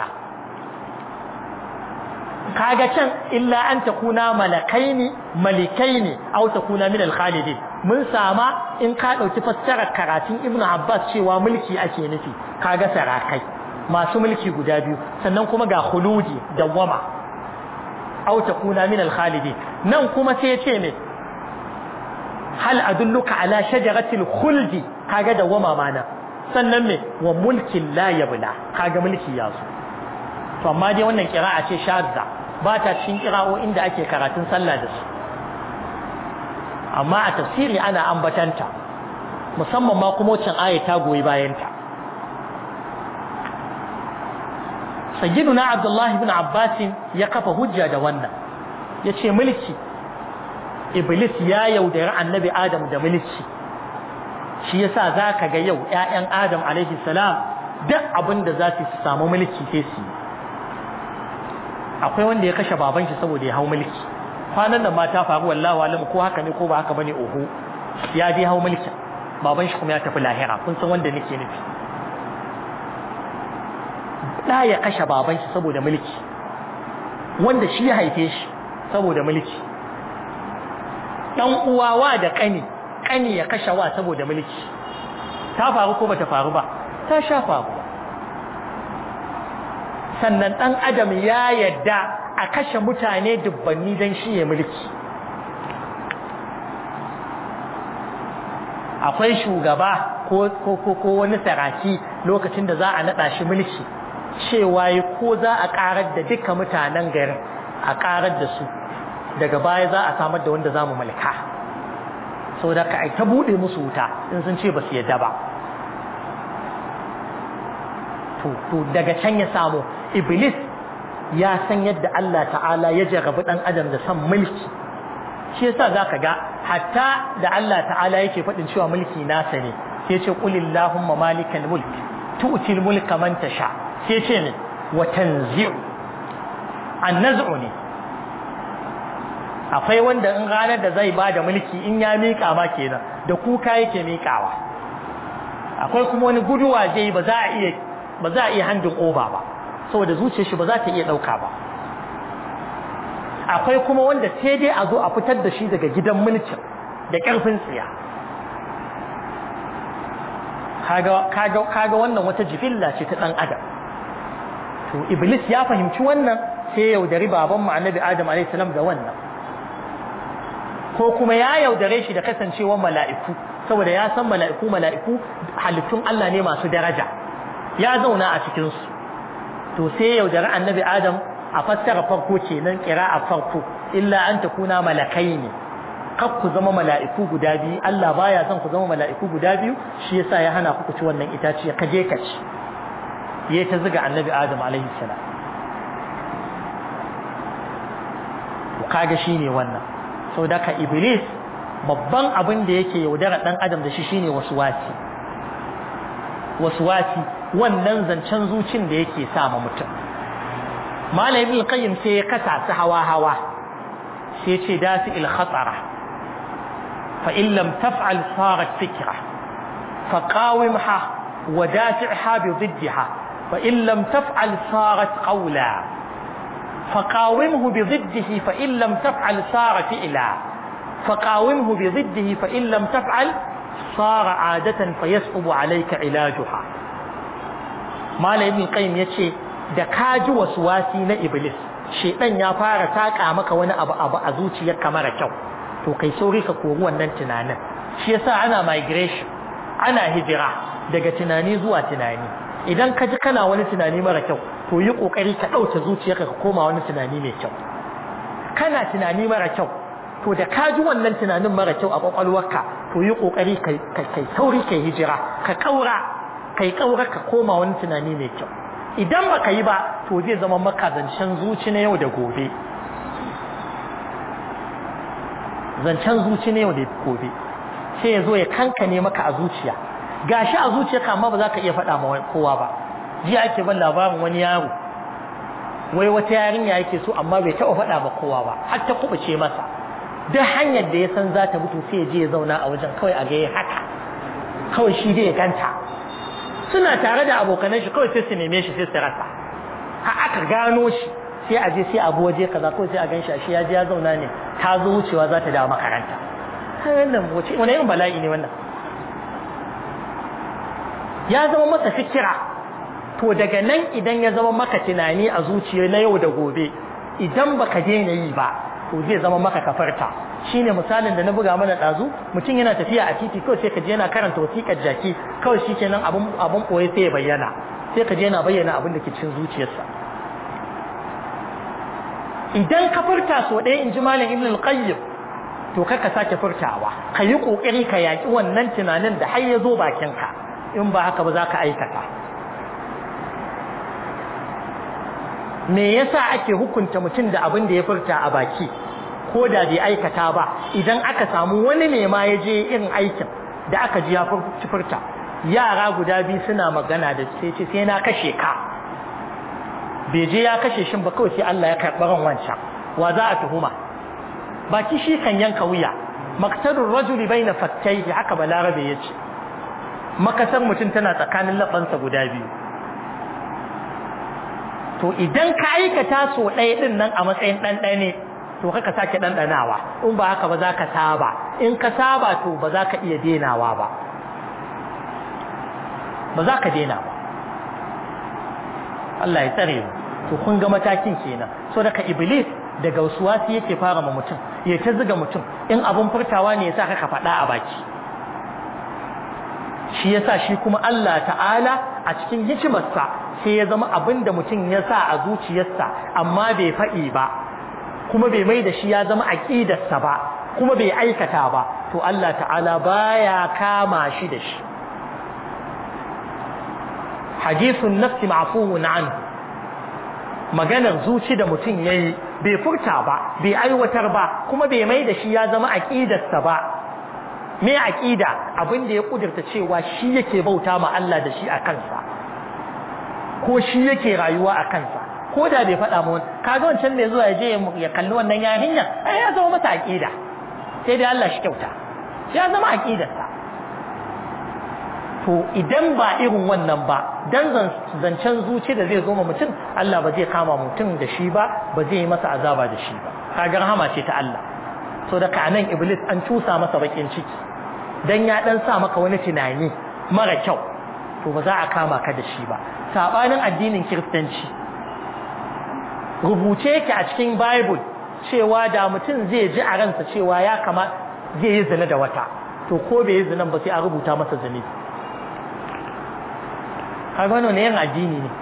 [SPEAKER 1] kaga can illa an takuna malakaini malikaini aw takuna min al-khalidin mun sama in ka dauki fassarar karatun ibnu abbas cewa mulki ake nufi kaga sarakai masu mulki guda biyu sannan kuma ga khuludi dawama aw takuna min al-khalidin nan kuma sai ya ce me hal adulluka ala shajaratil khuldi kaga dawama mana sannan me wa mulkin la yabla kaga mulki ya zo to amma dai wannan kira'a ce shadda ba ta cikin kira'o inda ake karatun sallah da su amma a tafsiri ana ambatanta musamman ma kuma wacce aya ta goyi bayanta sayyiduna abdullahi ibn abbas ya kafa hujja da wannan yace mulki iblis ya yaudari annabi adam da mulki shi yasa zaka ga yau ƴaƴan adam alaihi salam duk abin da za su samu mulki sai su akwai wanda ya kashe baban shi saboda ya hau mulki kwanan nan ma ta faru wallahi alim ko haka ne ko ba haka bane oho ya je hau mulki baban shi kuma ya tafi lahira kun san wanda nake nufi da ya kashe baban shi saboda mulki wanda shi ya haife shi saboda mulki dan uwawa da kani kani ya kashe wa saboda mulki ta faru ko bata faru ba ta sha faru sannan dan adam ya yadda a kashe mutane dubbanni dan shi ya mulki akwai shugaba ko ko ko wani saraki lokacin da za a nada shi mulki cewa ko za a karar da duka mutanen garin a karar da su daga baya za a samar da wanda za mu mulka sau da ka ta buɗe musu wuta in sun ce ba su yadda ba to daga can ya samu iblis ya san yadda Allah ta'ala ya jarabi ɗan adam da son mulki shi yasa za ka ga hatta da Allah ta'ala yake faɗin cewa mulki nasa ne sai ce qulillahumma malikal mulk tu'til mulka man tasha sai ce ne wa tanzi'u annaz'u ne akwai wanda in ranar da zai bada mulki in ya mika ma kenan da kuka yake mikawa akwai kuma wani guduwa zai ba za a iya ba za a iya handin oba ba saboda zuciyar shi ba za ta iya dauka ba akwai kuma wanda sai dai a zo a fitar da shi daga gidan mulkin da karfin tsiya kaga kaga kaga wannan wata jibilla ce ta dan adam to iblis ya fahimci wannan sai yaudari baban mu annabi adam alayhi salam da wannan ko kuma ya yaudare shi da kasancewar mala'iku saboda ya san mala'iku mala'iku halittun Allah ne masu daraja ya zauna a cikin su to sai yaudari annabi adam a fassara farko kenan a farko illa an takuna malakai ne kar ku zama mala'iku guda biyu Allah baya son ku zama mala'iku guda biyu shi yasa ya hana ku ci wannan itaciya ka je ka ci yayi ta zuga annabi adam alaihi salam to kaga shine wannan saboda ka iblis babban abin da yake yaudara dan adam da shi shine waswasi waswasi wannan zancen zucin da yake sa ma mutum malam ibn qayyim sai ya kasa su hawa hawa sai ya ce dasi il khatara fa in lam taf'al sarat fikra fa qawimha wa dafi'ha bi ضدها فإن لم تفعل صارت قولا فقاومه بضده فإن لم تفعل صار فعلا فقاومه بضده فإن لم تفعل صار عادة فيصعب عليك علاجها ما ابن القيم يتشي da kaji wasi na iblis shedan ya fara taka maka wani abu abu a zuciyarka mara kyau to kai sauri ka kori wannan tunanin shi yasa ana migration ana hijira daga tunani zuwa tunani idan ka ji kana wani tunani mara kyau to yi kokari ka dauke zuciyarka ka koma wani tunani mai kyau kana tunani mara kyau to da ka ji wannan tunanin mara kyau a kwakwalwarka to yi kokari kai kai sauri kai hijira ka kaura kai kaura ka koma wani tunani mai kyau idan baka yi ba to zai zama maka zancen zuci na yau da gobe zancen zuci na yau da gobe sai ya zo ya kankane maka a zuciya gashi a zuciyarka amma ba za ka iya faɗa ma kowa ba jiya ake ban labarin wani yaro wai wata yarinya yake so amma bai taɓa faɗa ma kowa ba har ta kubuce masa duk hanyar da ya san za ta mutu sai ya je ya zauna a wajen kawai a ga haka kawai shi dai ya ganta suna tare da abokanan shi kawai sai su neme shi sai su rasa har aka gano shi sai a je sai abu waje kaza kawai sai a gan shi a shi ya je ya zauna ne ta zo wucewa za ta dawo makaranta wannan wace wani irin bala'i ne wannan ya zama masa fikira to daga nan idan ya zama maka tunani a zuciya na yau da gobe idan baka daina yi ba to zai zama maka kafarta shine misalin da na buga mana dazu mutum yana tafiya a titi kawai sai ka je yana karanta wasiƙar jaki kawai shikenan abun abun koyi sai ya bayyana sai ka je yana bayyana abin da ke cikin zuciyarsa idan ka furta so ɗaya in ji malam ibn al-qayyim to ka ka sake furtawa ka yi ƙoƙari ka yaƙi wannan tunanin da har ya zo bakinka in ba haka ba za ka aikata me yasa ake hukunta mutum da abin da ya furta a baki ko da bai aikata ba idan aka samu wani ne ma ya je irin aikin da aka ji ya furta yara guda biyu suna magana da sai ce sai na kashe ka bai je ya kashe shin ba kawai sai Allah ya karɓi ran wancan wa za a tuhuma baki shi kan yanka wuya maktarur rajuli baina fattaihi haka balarabe yace makasar mutum tana tsakanin lafansa guda biyu to idan ka aikata so ɗaya ɗin nan a matsayin ɗanɗane to kaka sake ɗanɗanawa in ba haka ba za ka saba in ka saba to ba za ka iya denawa ba ba za ka dena ba Allah ya tsare mu to kun ga matakin kenan so daga iblis daga wasuwasi yake fara ma mutum ya ta zuga mutum in abun furtawa ne yasa ka faɗa a baki shi yasa shi kuma Allah ta'ala a cikin hikimarsa sai ya zama abin da mutum ya sa a zuciyarsa amma bai faɗi ba kuma bai mai da shi ya zama aƙidarsa ba kuma bai aikata ba to Allah ta'ala baya kama shi da shi hadithun nafsi ma'fuun anhu maganar zuci da mutum yayi bai furta ba bai aiwatar ba kuma bai mai da shi ya zama aqidarsa ba me aqida abin da ya kudurta cewa shi yake bauta ma Allah da shi a kansa ko shi yake rayuwa a kansa ko da bai faɗa mu kaga wancan mai zuwa ya je ya kalli wannan yarinya ai ya zama mata aqida sai dai Allah shi kyauta ya zama aqidarsa to idan ba irin wannan ba dan zancen zuci da zai zo ma mutum Allah ba zai kama mutum da shi ba ba zai yi masa azaba da shi ba kaga rahama ce ta Allah so da kanan iblis an tusa masa bakin ciki dan ya dan sa maka wani tunani mara kyau to ba za a kama ka da shi ba sabanin addinin kiristanci rubuce yake a cikin bible cewa da mutum zai ji a ransa cewa ya kama zai yi zina da wata to ko bai yi zinan ba sai a rubuta masa zunubi kaga wannan ne yin addini ne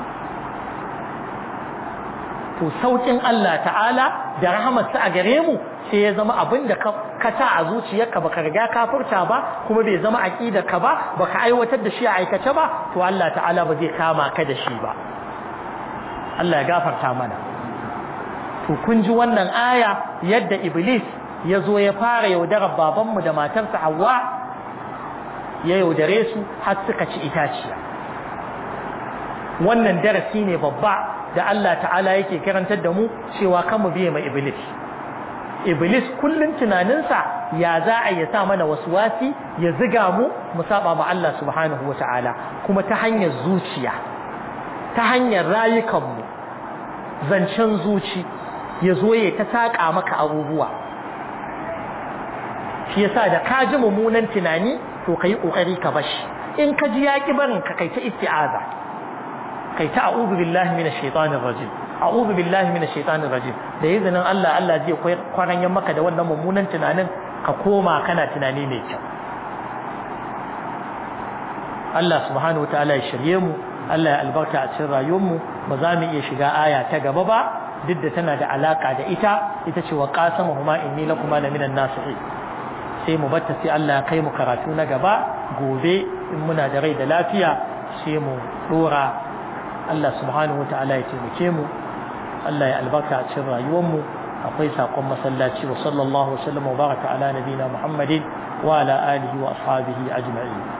[SPEAKER 1] to saukin Allah ta'ala da rahamarsa a gare mu sai ya zama abin da ka sa a zuciyarka baka riga ka furta ba kuma bai zama ka ba baka aiwatar da shi a aikace ba to Allah ta'ala ba zai kama ka da shi ba Allah ya gafarta mana to kun ji wannan aya yadda iblis ya zo ya fara yaudarar babanmu da matarsa Hawwa ya yaudare su har suka ci itaciya wannan darasi ne babba da Allah ta'ala yake karantar da mu cewa kan mu biye ma iblis iblis kullun tunaninsa ya za a ya sa mana wasi ya ziga mu mu saba ma Allah subhanahu wata'ala kuma ta hanyar zuciya ta hanyar rayukan mu zancen zuci ya zo ya ta saka maka abubuwa shi yasa da ka ji mummunan tunani to kai kokari ka bashi in ka ji yaki barin ka kai ta isti'aza kai ta a'udhu billahi minash shaitanir rajim a'udhu billahi minash shaitanir rajim da izinin Allah Allah zai kwaranyan maka da wannan mummunan tunanin ka koma kana tunani mai kyau Allah subhanahu wataala ya shirye mu Allah ya albarka a cikin rayuwar mu ba za mu iya shiga aya ta gaba ba duk da tana da alaka da ita ita ce wa qasamuhuma inni lakuma la minan nasihin sai mu batta sai Allah ya kai mu karatu na gaba gobe in muna da rai da lafiya sai mu dora Allah subhanahu wa ta'ala ya taimake mu Allah ya albarka a cikin rayuwarmu akwai sakon masallaci wa sallallahu wa sallam wa baraka ala nabina Muhammadin wa ala alihi wa ashabihi ajma'in